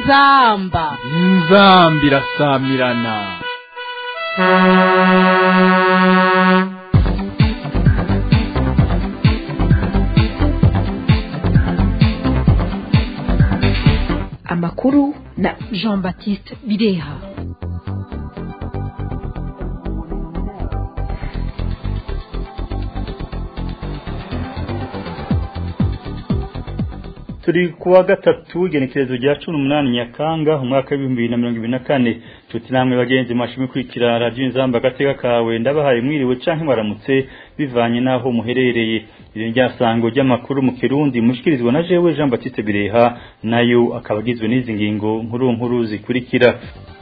inzamba inzamba irasamirana amakuru na jean baptiste bireha turi kuwa gatatu igenekerezo rya cumi n'umunani nyakanga umwaka w'ibihumbi bibiri na mirongo ibiri na kane nshuti namwe bagenzi mwashimwe kwikira radiyo inzamba agateka kawe ndabahaye mwiriwe canke mwaramutse bivanye n'aho muherereye iri ryasango ry'amakuru mu kirundi mushikirizwa na jewe jean baptiste bireha nayo akaba agizwe n'izi ngingo nkuru nkuru zikurikira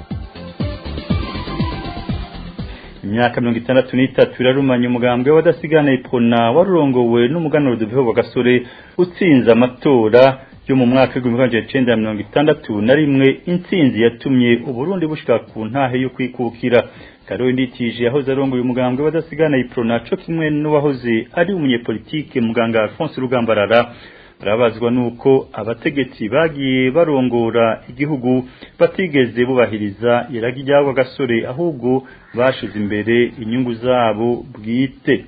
imyaka mirongo itandatu n'itatu irarumanya umugambwe w'abadasigana ipona warurongowe n'umuganuro duveho wa gasore utsinze amatora yo mu mwaka w'igihumbi magana cyenda mirongo itandatu na rimwe intsinzi yatumye uburundi bushika ku ntahe yo kwikukira karori nditije yahoze arongoye umugambwe w'abadasigana iprona co kimwe n'uwahoze ari umunyepolitike muganga alphonse rugambarara barabazwa nuko abategetsi bagiye barongora igihugu batigeze bubahiriza iragi ry'abo gasore ahubwo bashize imbere inyungu zabo bwite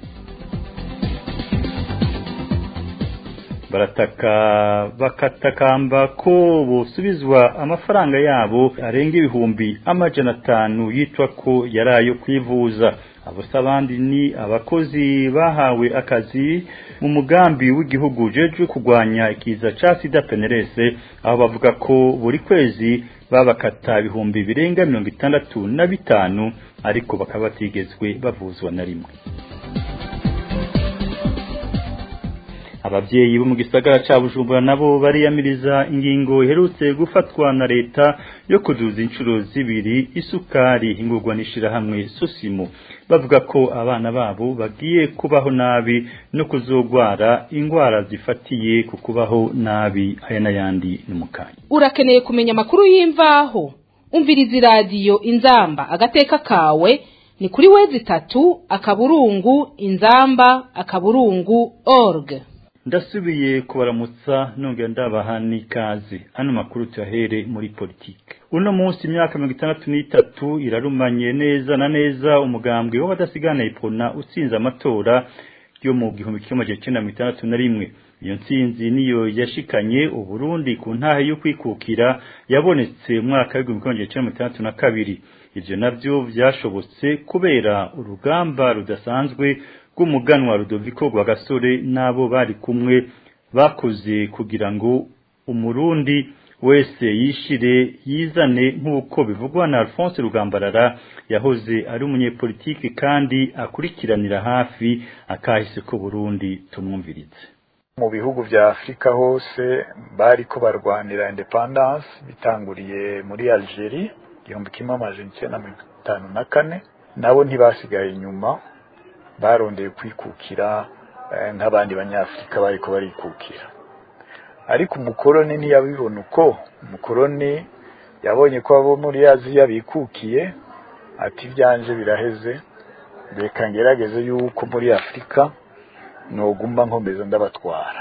barataka bakatakamba ko bosubizwa amafaranga yabo arenga ibihumbi amajana atanu yitwa ko yari ayo kwivuza abo abandi ni abakozi bahawe akazi mu mugambi w'igihugu jeje kurwanya ikiza ca sida penerese aho bavuga ko buri kwezi babakata ibihumbi birenga mirongo itandatu na bitanu ariko bakaba batigezwe bavuzwa na rimwe abavyeyi bo mu gisagara ca Bujumbura nabo bariyamiriza ingingo iherutse gufatwa na leta yo kuduza inshuro zibiri isukari ingurwa nishira hamwe Sosimo bavuga ko abana babo bagiye kubaho nabi no kuzogwara ingwara zifatiye ku kubaho nabi aya n'ayandi n'umukanya urakeneye kumenya amakuru y'imvaho umviriza iradiyo inzamba agateka kawe ni kuri wezi itatu akaburungu inzamba akaburungu org ndasubiye kubaramutsa nongera ndabaha n'ikaze hano makuru tuyahere muri politike uno munsi imyaka mirongo itandatu n'itatu irarumanye neza na neza umugambwe w'abadasigana ipona utsinze amatora yo mu gihumbi kimwe magana cyenda mirongo itandatu na rimwe iyo ntsinzi niyo yashikanye uburundi ku ntahe yo kwikukira yabonetse mu mwaka w'igihumbi kimwe magana cyenda mirongo itandatu na kabiri ivyo navyo vyashobotse kubera urugamba rudasanzwe rw'umuganwa Rudoviko rwa gasore n'abo bari kumwe bakoze kugira ngo umurundi wese yishire yizane nk'uko bivugwa na Alphonse Rugambarara yahoze ari umunyepolitiki kandi akurikiranira hafi akahise ko Burundi tumwumvirize mu bihugu vya Afrika hose bariko barwanira independence bitanguriye muri Algeria igihumbi kimwe amajana icenda mirongo itanu na kane nabo ntibasigaye inyuma barondeye kwikukira nk'abandi banyafurika bariko barikukira ariko umukoroni ntiyabibona uko umukoroni yabonye ko abo muri aziya bikukiye ati ibyanje biraheze reka ngerageze yuko muri afurika nogumba nkomeza ndabatwara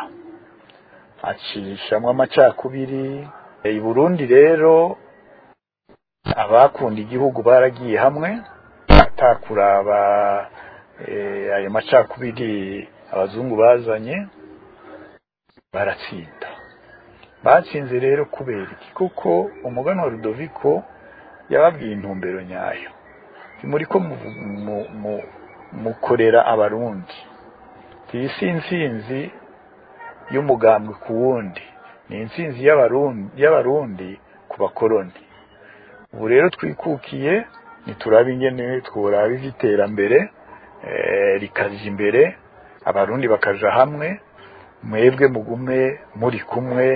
acishamwo amacakubiri i burundi rero abakunda igihugu baragiye hamwe atakuraba ayo macakubiri abazungu bazanye baratsinda batsinze rero kubera iki kuko umugani wa Rudoviko yababwiye intumbero nyayo muri ko mukorera abarundi iyi si insinzi y'umugambwe ku wundi ni insinzi y'abarundi ku bakoroni ubu rero twikukiye ntituraba ingene tworaba iby'iterambere rikaza imbere abarundi bakaja hamwe mwebwe mugume muri kumwe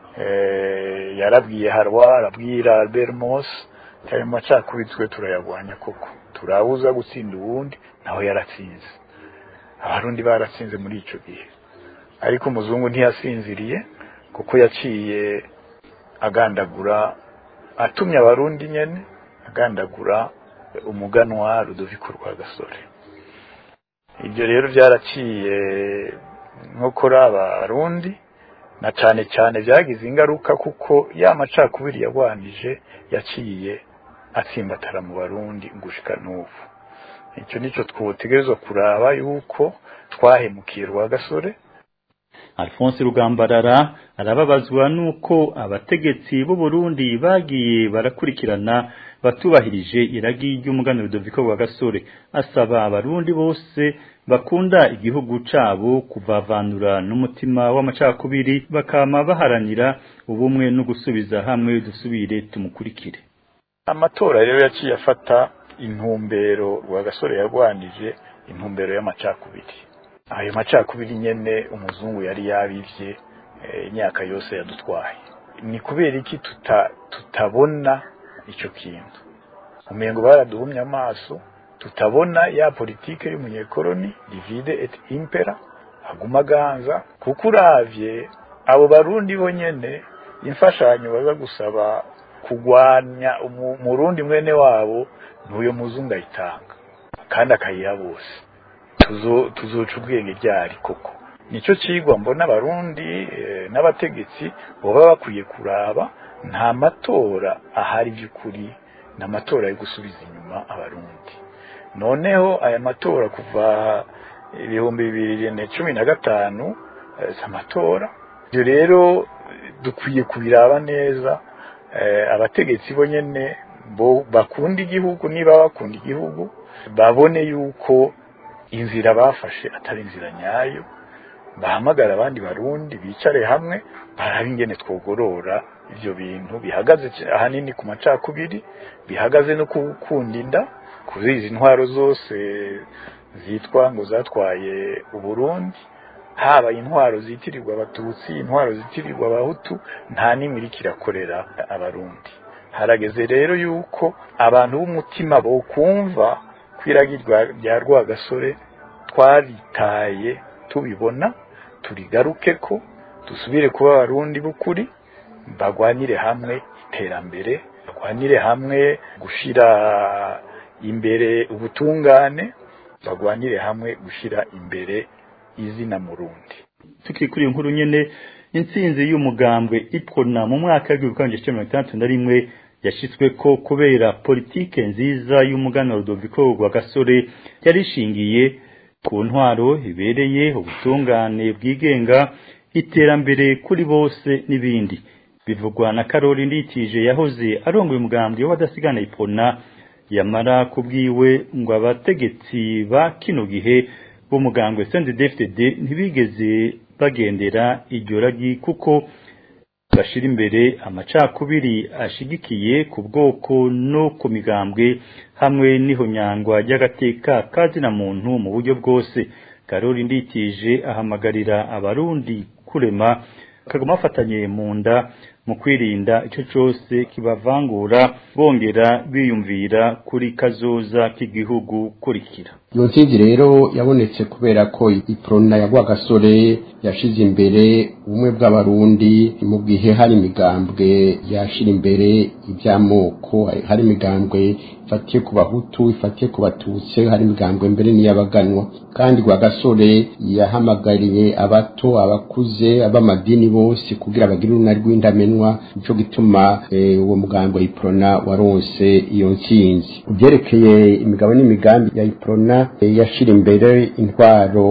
yarabwiye harwa arabwira albert mos ayo macakubiri twe turayagwanya koko turabuza gutsinda uwundi nawe yaratsinze abarundi baratsinze muri ico gihe ariko umuzungu ntiyasinziriye kuko yaciye agandagura atumye abarundi nyene agandagura umuganwa rudoviko rwa gasore ibyo rero byaraciye nko kuri abarundi na cane cane vyagize ingaruka kuko ya macakubiri yagwanije yaciye atsimbatara mu barundi gushika n'ubu icyo nicyo twotegerezwa kuraba yuko twahemukiye rwagasore Alphonse Rugambarara arababazwa nuko abategetsi b'u Burundi bagiye barakurikirana batubahirije iragi ry'umuganiro Doviko wa Gasore asaba abarundi bose bakunda igihugu cabo kuvavanura n'umutima w'amacakubiri bakama baharanira ubumwe no gusubiza hamwe dusubire tumukurikire amatora rero yaciye afata intumbero rwagasore yagwanije intumbero y'amacakubiri ayo macakubiri nyene umuzungu yari yabivye imyaka yose yadutwaye ni kubera iki tuta tutabona ico kintu umengo baraduhumye amaso tutabona ya politike y'umunyekoloni divide et impera aguma ganza kuko uravye abo barundi bonyene imfashanyo baza gusaba kugwanya umurundi mwene wabo n'uyo muzungu ayitanga kandi akayiha bose tuzoca ubwenge ryari koko nicyo cigwa mbona abarundi n'abategetsi baba bakwiye kuraba nta matora ahari by'ukuri ni amatora yo gusubiza inyuma abarundi noneho aya matora kuva ibihumbi bibiri na cumi na gatanu si amatora ibyo rero dukwiye kubiraba neza abategetsi bo nyine bakunda igihugu niba bakunda igihugu babone yuko inzira bafashe atari inzira nyayo bahamagara abandi barundi bicare hamwe barabe ingene twogorora ibyo bintu bihagaze ahanini ku macakubiri bihagaze no gukunda inda kuri izi ntwaro zose zitwa ngo zatwaye uburundi haba intwaro zitirirwa abatutsi intwaro zitirirwa abahutu nta n'imwe iriko irakorera abarundi harageze rero yuko abantu b'umutima bokumva kwiragirwa rya rwagasore twaritaye tubibona turigaruke ko dusubire kuba abarundi b'ukuri bagwanire hamwe iterambere bagwanire hamwe gushira imbere ubutungane bagwanire hamwe gushira imbere izina murundi tukikuri inkuru nyene intsinzi y'umugambwe ipona mu mwaka w'igihumbi kimwe magana cyenda na rimwe yashitswe ko kubera politike nziza y'umuganwa Rudoviko rwa Gasore yarishingiye ku ntwaro ibereye ubutungane bwigenga iterambere kuri bose n'ibindi bivugwa na Karoli Ndikije yahoze arongoye umugambwe w'abadasigana ipona yamara kubwiwe ngo abategetsi ba kino gihe b'umugambwe CNDD-FDD ntibigeze bagendera iryo ragi kuko bashira imbere amacakubiri ashigikiye ku bwoko no ku migambwe hamwe n'ihonyangwa ry'agateka kazina muntu mu buryo bwose Karoli Ndikije ahamagarira abarundi kurema kagoma afatanye mu nda mu kwirinda ico cose kibavangura bongera biyumvira kuri kazoza k'igihugu kurikira iyo ntsinzi rero yabonetse kubera ko iprona ya rwagasore yashize imbere ubumwe bw'abarundi mu gihe hari imigambwe yashira imbere iby'amoko hari imigambwe ifatiye ku bahutu ifatiye ku batutsi hari imigambwe mbere n'iy'abaganwa kandi rwagasore yahamagariye abato abakuze ab'amadini bose kugira bagire urunari rw'indamenwa nico gituma uwo mugambwe wa iprona waronse iyo ntsinzi ubyerekeye imigabo n'imigambi ya iprona yashira imbere intwaro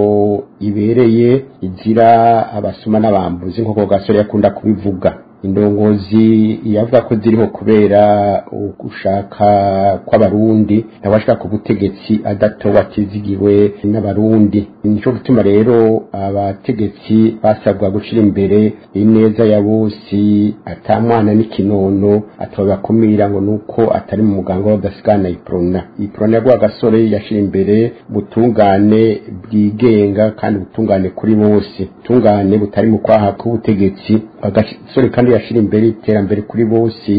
ibereye izira abasuma n'abambuzi nk'uko gasore yakunda kubivuga indongozi yavuga ko ziriho kubera ugushaka kw'abarundi ntawashaka ku butegetsi adatowe atizigiwe n'abarundi nico gituma rero abategetsi basabwa gushira imbere ineza ya bose atamwana n'ikinono atabakumira ngo nuko atari mu muganga w'abadasigana iprona iprona ya gasore yashira imbere butungane bwigenga kandi butungane kuri bose butungane butari mu kwaha k'ubutegetsi agasore kandi yashira imbere iterambere kuri bose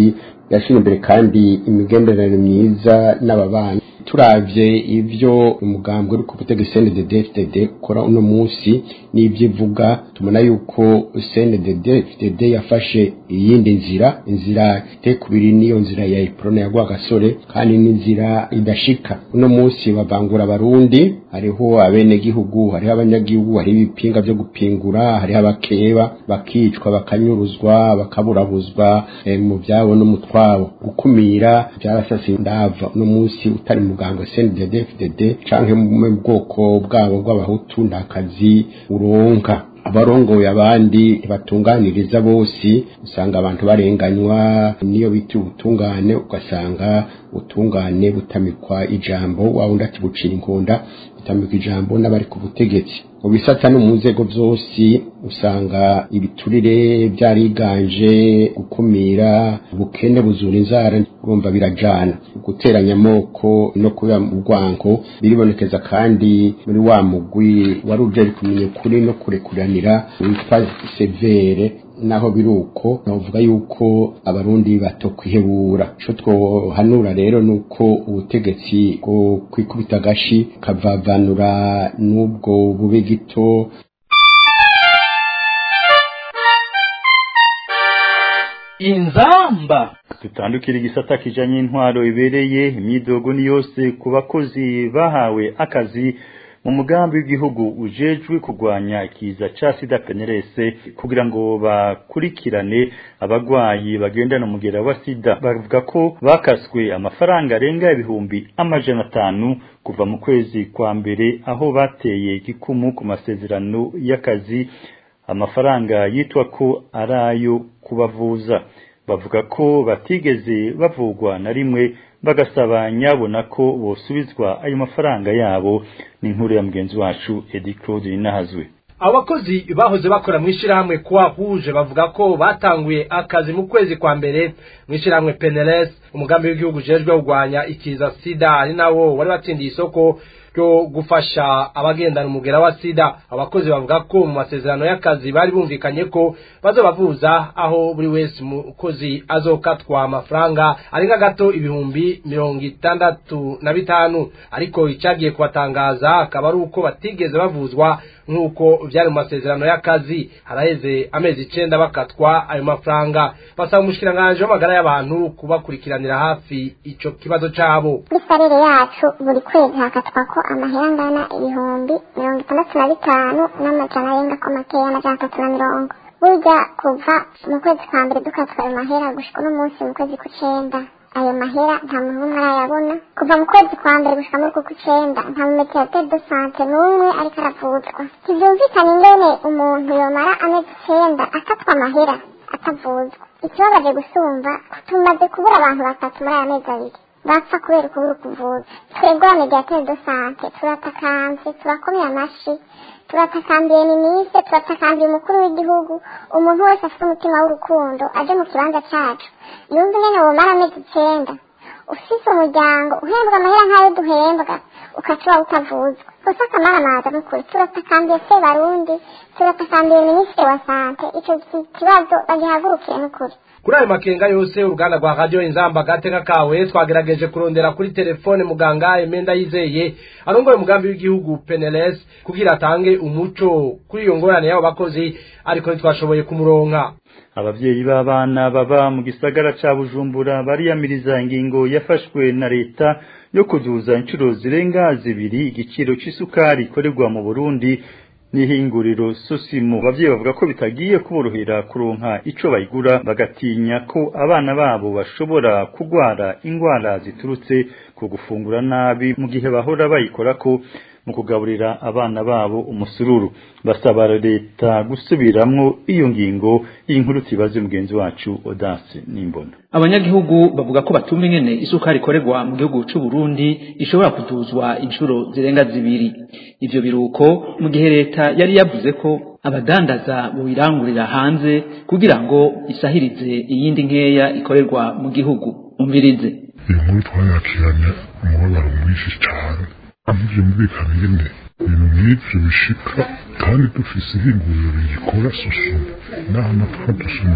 yashira imbere kandi imigenderanire myiza n'ababanyi turavye ivyo umugambwe uri ku butegetsi CNDD-FDD ukora uno munsi n'ivyo ivuga tubona yuko CNDD-FDD yafashe iyindi nzira inzira itekubiri niyo nzira ya Iprona ya Rwagasore kandi n'inzira idashika uno munsi bavangura abarundi hariho abenegihugu hariho abanyagihugu hariho ibipinga vyo gupingura hariho abakeba bakicwa bakanyuruzwa bakaburabuzwa eh, mu vyabo no mu twabo gukumira byarasase ndava uno munsi utari muganga CNDD-FDD canke mu bwoko bwabo bw'abahutu ndakazi uronka abarongoye abandi ntibatunganiriza bose usanga abantu barenganywa niyo bita ubutungane ugasanga ubutungane butamikwa ijambo wawundi ati bucira inkunda butamikwa ijambo n'abari ku butegetsi mu bisata no mu nzego zose usanga ibiturire byariganje gukumira ubukene buzura inzara urumva birajana guteranya amoko no kuba mu rwango biribonekeza kandi muri wa mugwi wari uje kumenya ukuri no kurekuranira witwa severe naho biruko navuga yuko abarundi bato kwihebura ico twohanura rero nuko ubutegetsi bwo kwikubita agashi kavavanura n'ubwo bube gito inzamba dutandukira igisata kijanye intwaro ibereye imyidogo ni yose ku bakozi bahawe akazi mu mugambi w'igihugu ujejwe kurwanya ikiza ca sida penerese kugira ngo bakurikirane abagwayi bagendana umugera wa sida bavuga ko bakaswe amafaranga arenga ibihumbi amajana atanu kuva mu kwezi kwa mbere aho bateye igikumu ku masezerano y'akazi amafaranga yitwa ko ari ayo kubavuza bavuga ko batigeze bavugwa na rimwe bagasaba nyabona ko bosubizwa ayo mafaranga yabo ni inkuru ya mugenzi wacu Edi Claude Nahazwe abakozi bahoze bakora mu ishyirahamwe kwa huje bavuga ko batanguye akazi mu kwezi kwa mbere mu ishyirahamwe peneles umugambi w'igihugu ujejwe kurwanya ikiza sida ari nawo wari watsindiye isoko ryo gufasha abagendana umugera wa sida abakozi bavuga ko mu masezerano y'akazi bari bumvikanye ko bazobavuza aho buri wese umukozi azokatwa amafaranga arenga gato ibihumbi mirongo itandatu na bitanu ariko icyagiye kubatangaza akaba ari uko batigeze bavuzwa nk'uko byari mu masezerano y'akazi haraheze amezi icenda bakatwa ayo mafaranga basaba umushikiranganji w'amagara y'abantu kubakurikiranira hafi ico kibazo cabo kuri sarire yacu buri kwezi hakatwa ko amahera angana ibihumbi mirongo itandatu na bitanu n'amajana arenga ko makeya amajana atatu na mirongo burya kuva mu kwezi kwa mbere dukatwa ayo mahera gushika uno munsi mu kwezi kw'icenda ayo mahera nta muntu n'umwe arayabona kuva mu kwezi kwa mbere gushika muri kuko icenda nta mumeteratere de sante n'umwe ariko aravuzwa ntivyumvikana ingene umuntu yomara amezi icenda akatwa amahera atavuzwa ikibabaje gusumva tumaze kubura abantu batatu muri aya mezi abiri bapfa kubera ukubura ukuvuza twebwe wa mediatere de sante turatakanze turakomeye amashi turatakambiye minisitiri turatakambiye umukuru w'igihugu umuntu wese afite umutima w'urukundo aje mu kibanza cacu yumva ingene womara amezi icenda ufise umuryango uhembwa amahera nk'ayo duhembwa ukacuba utavuzwa gusa akamaramaza n'ukuri turatakambiye se barundi turatakambiye minisitiri wa sante ico kibazo bagihagurukire n'ukuri kuri ayo makenga yose uruganda rwa radiyo inzamba gateka kawe twagerageje kurondera kuri telefone muganga emenda yizeye arongoye umugambi w'igihugu peneles kugira atange umuco kuri iyo ngorane y'abo bakozi ariko ntitwashoboye kumuronka abavyeyi b'abana baba mu gisagara ca bujumbura bariyamiriza ingingo yafashwe na leta yo kuduza inshuro zirenga zibiri igiciro c'isukari ikorerwa mu burundi n'ihinguriro sosimo abavyeyi bavuga ko bitagiye kuborohera kuronka ico bayigura bagatinya ko abana babo bashobora kugwara ingwara ziturutse ku gufungura nabi mu gihe bahora bayikorako mu kugaburira abana babo umusururu basaba leta gusubiramwo iyo ngingo y'inkuru tibaze mugenzi wacu Odase Nimbona abanyagihugu bavuga ko batumva ingene isukari ikorerwa mu gihugu c'u Burundi ishobora kuduzwa inshuro zirenga zibiri ivyo biruko mu gihe leta yari yavuze ko abadandaza buyirangurira hanze kugira ngo isahirize iyindi nkeya ikorerwa mu gihugu umvirize iyo nkuru twayakiranye umubabaro mwinshi cyane ivyo mubikana ingene ibintu nk'ivyo bishika kandi dufise ihinguriro rigikora susuma n'aho natwa dusumira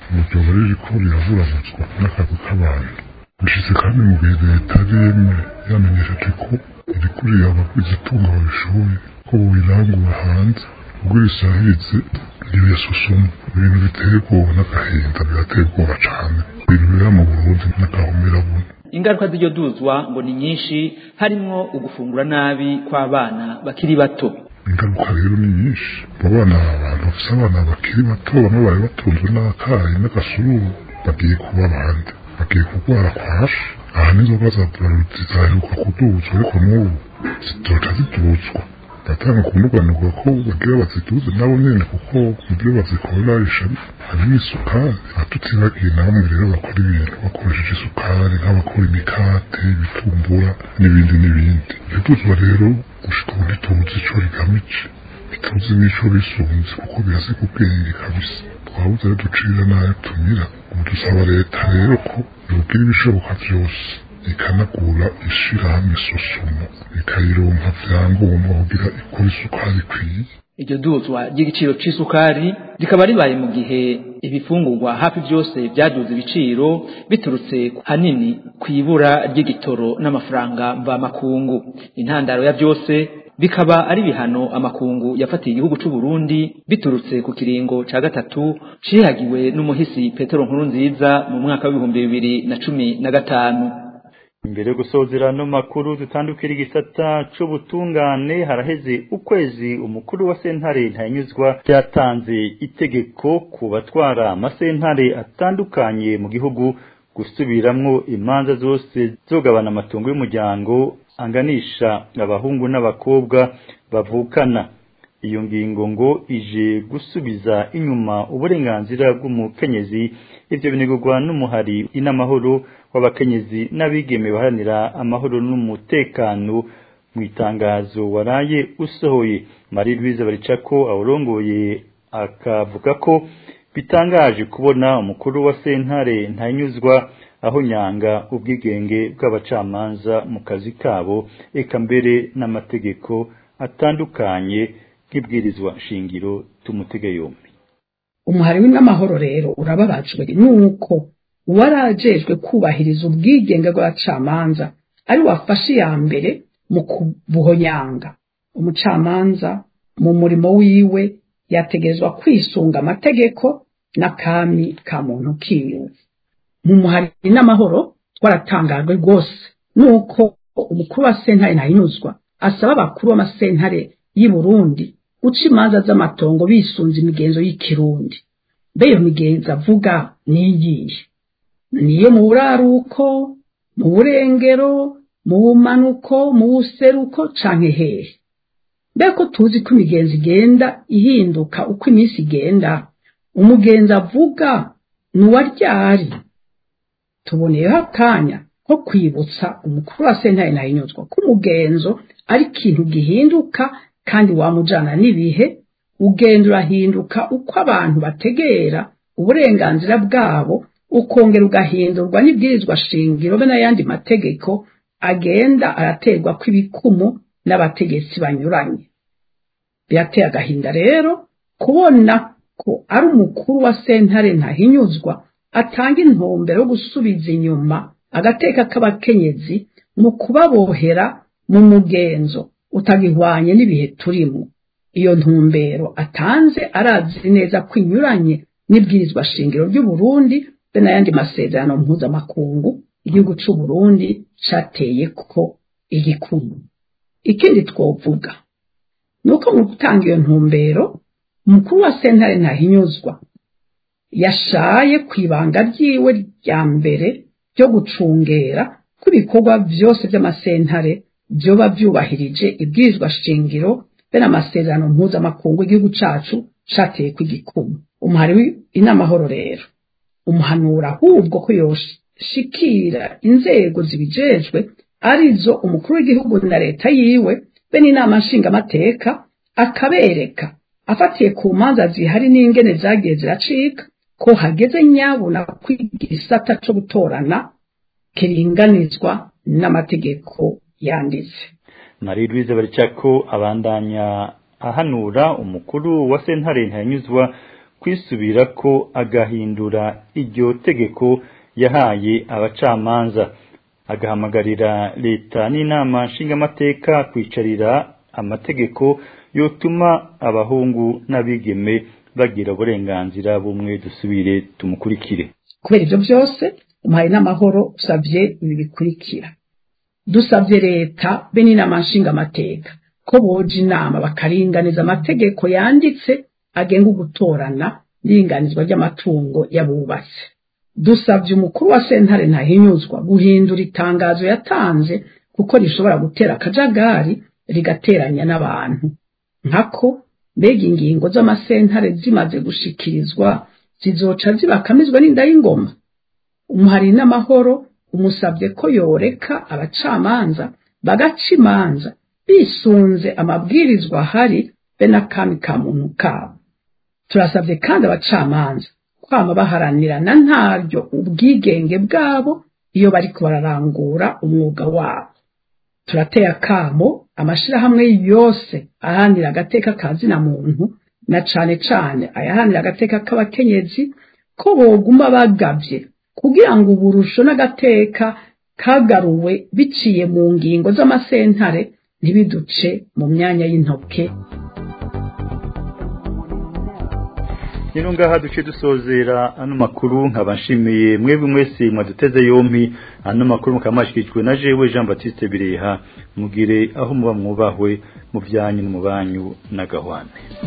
iryo bara ririko riravuravutswa n'akazi k'abantu bishitse kandi mu gihe leta yemwe yamenyesheje ko iriko rirabagwiza itunga babishoboye ko bobirangura hanze ubwo risahirize iyo yasusuma ibintu biteye ubwoba n'agahinda birateye ubwoba cane ibintu bibera mu burundi n'agahomerabuna ingaruka z'iryo duzwa ngo ni nyinshi harimwo ugufungura nabi kw'abana bakiri bato ingaruka rero ni nyinshi abo bana abantu bafise abana bakiri bato bamwe bari batunzwe n'akayi n'agasururu bagiye kuba abandi bagiye kurwara kwashi aha n'inzoga za buraruti zaheruka kuduzwa ariko n'ubu zizoca ziduzwa batanga kumuganurwa ko bagira baziduze nabo nyene kuko muvyo bazikoresha harimo isukari atutibagiye namwe rero bakora ibintu bakoresheje isukari nk'abakora imikate ibitumbura n'ibindi n'ibindi iduzwa rero gushika ubu ntituzi ico rigamije ntituzi n'ico bisunze kuko birasiga ubwenge kabisa twabuze rero ducira nayo tumira ubu dusaba leta rero ko yogira ibishoboka vyose ikanagura ishirahamwe sosumo ikayironka vyangombwa kugira ikora isukari ikwiye iryo duzwa ry'igiciro c'isukari rikaba ribaye mu gihe ibifungurwa hafi byose byaduze ibiciro biturutse hanini ku ibura ry'igitoro n'amafaranga mvamakungu intandaro ya byose bikaba ari bihano amakungu yafatiye igihugu c'u Burundi biturutse ku kiringo ca gatatu cihagiwe n'umuhisi Petero Nkurunziza mu mwaka w'ibihumbi bibiri na cumi na gatanu imbere yo gusozera no makuru dutandukira igisata c'ubutungane haraheze ukwezi umukuru wa sentare ntanyuzwa byatanze itegeko ku batwara amasentare atandukanye mu gihugu gusubiramwo imanza zose zogabana amatungo y'umuryango anganisha abahungu n'abakobwa bavukana iyo ngingo ngo ije gusubiza inyuma uburenganzira bw'umukenyezi ivyo binegurwa n'umuhari inamahoro w'abakenyezi n'abigeme baharanira amahoro n'umutekano mu itangazo waraye usohoye Marie Louise Baricako awurongoye akavuga ko bitangaje kubona umukuru wa sentare ntanyuzwa aho nyanga ubwigenge bw'abacamanza mu kazi kabo eka mbere n'amategeko atandukanye nk'ibwirizwa shingiro tumutege yombi umuhari w'amahoro rero urababajwe nuko uwarajejwe kubahiriza ubwigenge bw'abacamanza ari wafashe iya mbere mu kubuhonyanga umucamanza mu murimo wiwe yategezwa kwisunga amategeko n'akami ka muntu kiwe mu muhari n'amahoro twaratangajwe rwose nuko umukuru wa sentare ntahinuzwa asaba abakuru b'amasentare y'i Burundi guca imanza z'amatongo bisunze imigenzo y'ikirundi mbe iyo migenzo avuga niyihe niyo mu buraruko mu burengero mu bumanuko mu buseruko canke hehe mbe ko tuzi ko imigenzo igenda ihinduka uko iminsi igenda umugenzi avuga ni uwa ryari tuboneyeho akanya ko kwibutsa umukuru wa sentare ntahinyuzwa ko umugenzo ari ikintu gihinduka kandi wamujana n'ibihe ugenda urahinduka uko abantu bategera uburenganzira bwabo ukongera ugahindurwa n'ibwirizwa shingiro be n'ayandi mategeko agenda araterwa kw'ibikumu n'abategetsi banyuranye birateye agahinda rero kubona ko ari umukuru wa sentare ntahinyuzwa atanga intumbero yo gusubiza inyuma agateka k'abakenyezi mu kubabohera mu mugenzo utagihwanye n'ibihe turimo iyo ntumbero atanze arazi neza ko inyuranye n'ibwirizwa shingiro ry'uburundi be n'ayandi masezerano mpuzamakungu igihugu c'uburundi cateye ko igikumu ikindi twovuga ni uko mu gutanga iyo ntumbero umukuru wa sentare ntahinyuzwa yashaye ku ibanga ryiwe rya mbere ryo gucungera ko ibikorwa byose by'amasentare byoba byubahirije ibwirizwa shingiro be n'amasezerano mpuzamakungu igihugu cacu cateye ku igikumu umuhari w'inamahoro rero umuhanura ahubwo ko yoshikira inzego zibijejwe arizo umukuru w'igihugu na leta yiwe be n'inama nshingamateka akabereka afatiye ku manza zihari n'ingene zagiye ziracika ko hageze nyabuna kwiga igisata co gutorana kiringanizwa n'amategeko yanditse Marie Louise Baricako abandanya ahanura umukuru wa sentare ntanyuzwa kwisubira ko agahindura iryo tegeko yahaye abacamanza agahamagarira leta n'inama nshingamateka kwicarira amategeko yotuma abahungu n'abigeme bagira uburenganzira bumwe dusubire tumukurikire kubera ibyo byose umuhaye n'amahoro usabye ibi bikurikira dusabye leta be n'inama nshingamateka ko boja inama bakaringaniza amategeko yanditse agenga ugutorana n'iringanizwa ry'amatungo y'abubatsi dusabye umukuru wa sentare ntahinyuzwa guhindura itangazo yatanze kuko rishobora gutera akajagari rigateranya n'abantu nkako mbega ingingo z'amasentare zimaze gushikirizwa zizoca zibakamizwa n'inda y'ingoma umuhari n'amahoro umusabye ko yoreka abacamanza bagaca imanza bisunze amabwirizwa ahari be n'akami ka muntu kabo turasabye kandi abacamanza kwama baharanirana ntaryo ubwigenge bwabo iyo bariko bararangura umwuga wabo turateye akamo amashirahamwe yose aharanira agateka ka zina muntu na cane cane ayaharanira agateka k'abakenyezi ko boguma bagavye kugira ngo uburusho n'agateka kagaruwe biciye mu ngingo z'amasentare ntibiduce mu myanya y'intoke rero ngaha duce dusozera ano makuru nkaba nshimiye mwebwe mwese mwaduteze yompi ano makuru mukaba mwashyikirijwe na jewe jean batiste bireha mugire aho muba mwubahwe mu byanyu no mu banyu na gahwane